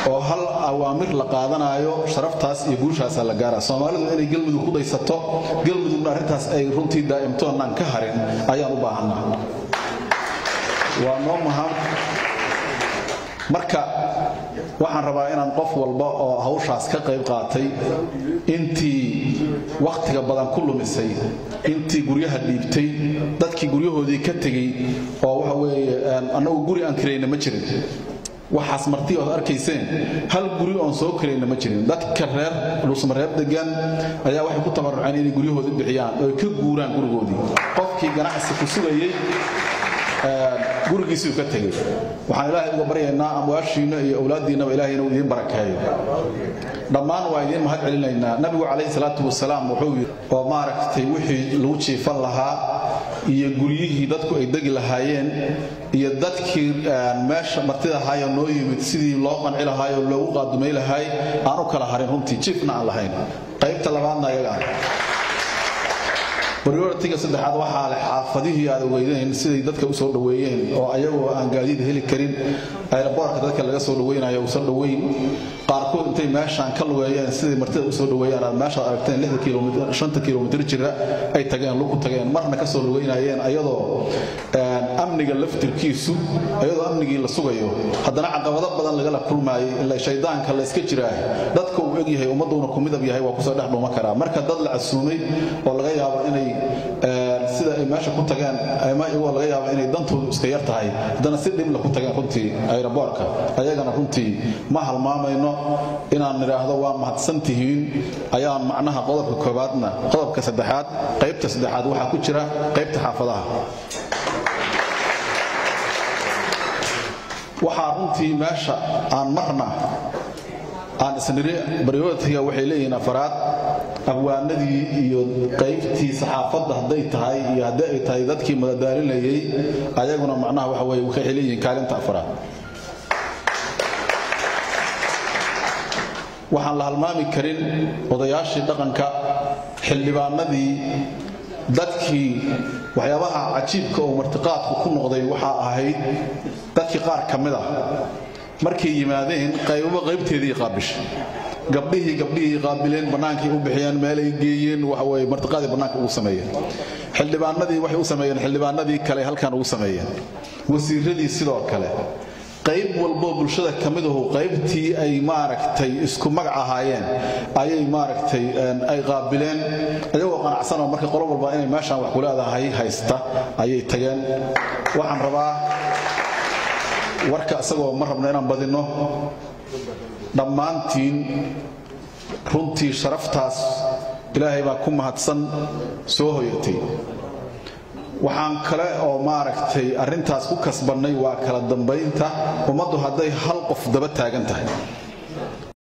oo hal awaamir la qaadanayo sharaftaas iyo guushaasaa la gaara soomaalidu inay galmudug ku daysato galmudugna arrintaas ay runtii daa'imtoonnaan ka harin ayaan u baahannaha waa noo maham marka waxaan rabaa inaan qof walba oo hawshaas ka qayb qaatay intii wakhtiga badan ku lumisay intii guryaha dhiibtay dadkii guryahoodii ka tegey oo waxa weeye annagu guri aan kirayna ma jirin waxaas marti ood arkayseen hal guri oon soo karayna ma jirin dadka reer dhuusmareeb degan ayaa waxay ku tabaruceen inay guryahoodii bixiyaan oo ka guuraan gurigoodii qofkii ganacsi ku sugayey gurigiisuu ka tegey waxaan ilaahay uga baryaynaa amwaashiinna iyo awlaaddiinnaba ilahay inuu idiin barakeeyo dhammaan waa idiin mahad celinaynaa nabigu calayhi salaatu wasalaam wuxuu yidhi oo maaragtay wixii lagu jiifan lahaa iyo guryihii dadku ay degi lahaayeen iyo dadkii meesha martida ahaayoo noo yimid sidii loo qanci lahaayoo loogu qaadumay lahaay aan u kala harin runtii jiifna aan lahayn qaybta labaadna ayaga ah baryoratiga saddexaad waxaa leh xaafadihii aad ogeydeen siday dadka u soo dhoweeyeen oo ayagoo aan gaadiid heli karin ayraboorka dadka laga soo dhaweynayo uusan dhoweyn qaarkood intay meeshaan ka lugeeyeen siday martida usoo dhoweeyaan aad meeshaad aragteen shanta kilomitr jira ay tageen lugu tageen marna ka soo lugeynayeen ayadoo amniga laftirkiisu ayadoo amnigii la sugayo haddana caqabado badan lagala kulmaayay ila shaydaanka la iska jiraa dadka uu egyahay ummadduuna ku midab yahay waa kusoo dhex dhuuma karaa marka dad la casuumay oo laga yaabo inay sida ay meesha ku tageen ama iyagoo laga yaabo inay dantoodu iska yar tahay haddana si dhibla ku tageen runtii ayraboorka ayagana runtii ma halmaamayno inaan nidhaahdo waa mahadsan tihiin ayaan macnaha qodobka koobaadna qodobka saddexaad qaybta saddexaad waxaa ku jira qaybta xaafadaha waxaa runtii meesha aan marna aan isniri baryotiga waxay leeyihiin afaraad abwaanadii iyo qaybtii saxaafadda hadday tahay iyo haddii ay tahay dadkii madadaalinayay ayaguna macnaha waxa weye waxay leeyihiin kaalinta afaraad waxaan la halmaami karin odayaashii dhaqanka xildhibaanadii dadkii waxyaabaha cajiibka oo martiqaadku ku noqday waxaa ahayd dadkii qaar ka mid ah markay yimaadeen qaybaba qaybteedii qaabishay gabdhihii gabdhihii qaabileen bannaankay u bixiyeen meelay geeyeen waxaweye martiqaadii bannaanka ugu sameeyeen xildhibaanadii waxay u sameeyeen xildhibaanadii kale halkan ugu sameeyeen wasiiradii sidoo kale qayb walboo bulshada ka mid ahu qaybtii ay maaragtay isku magac ahaayeen ayay maaragtay ay qaabileen iyagoo qanacsanoo marka qolo walba inay meeshaan wax kuleedahay haysta ayay tageen waxaan rabaa warka isagoo ma rabno inaan badinno dhammaantiin runtii sharaftaas ilaahay baa ku mahadsan soo hoyatay waxaan kale oo maaragtay arrintaas ku kasbannay waa kala dambaynta ummaddu hadday hal qof daba taagan tahay